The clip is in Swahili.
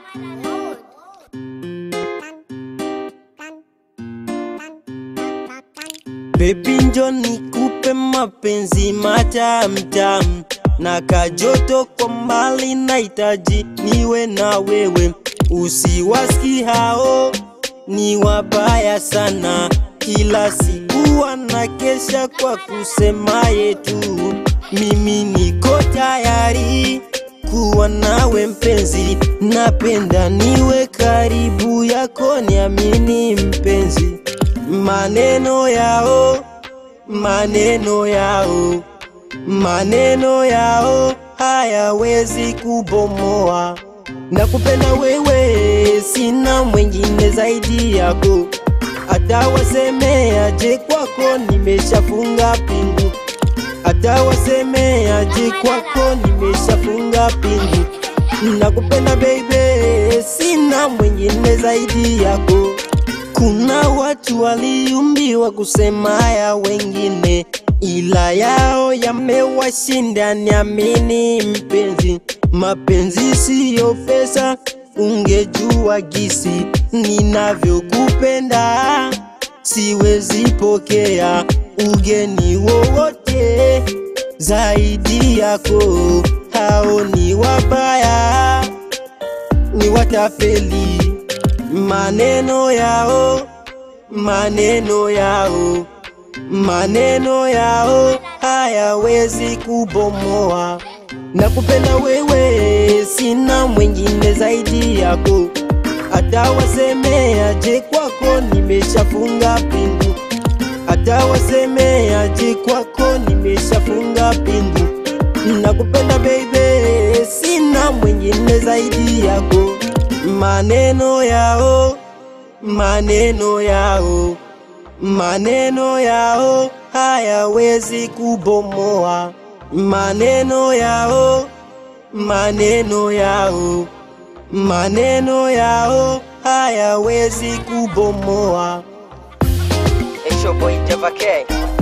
Baby njo nikupe mapenzi matamtam na kajoto kwa mbali, nahitaji niwe na wewe. Usiwaski hao ni wabaya sana, kila siku wanakesha kwa kusema yetu. Mimi niko tayari kuwa nawe mpenzi, napenda niwe karibu yako, niamini mpenzi. Maneno yao, maneno yao, maneno yao hayawezi kubomoa. Nakupenda wewe, sina mwingine zaidi yako. Hata wasemeaje kwako, nimeshafunga pingu. Hata wasemeaje kwako, nimeshafunga pingu. Nakupenda baby, sina mwingine zaidi yako. Kuna watu waliumbiwa kusema ya wengine, ila yao yamewashinda. Niamini mpenzi, mapenzi siyo pesa. Ungejua gisi ninavyokupenda, siwezi pokea ugeni wowote zaidi yako. Hao ni wabaya, ni watafeli maneno yao, maneno yao, maneno yao hayawezi kubomoa. Nakupenda wewe, sina mwingine zaidi yako. Hata wasemeaje kwako, nimeshafunga pingu. Hata wasemeaje kwako, nimeshafunga pingu. Nakupenda baby, sina mwingine zaidi yako. Maneno yao, maneno yao, maneno yao hayawezi kubomoa. Maneno yao, maneno yao, maneno yao hayawezi kubomoa. It's your boy Deva K.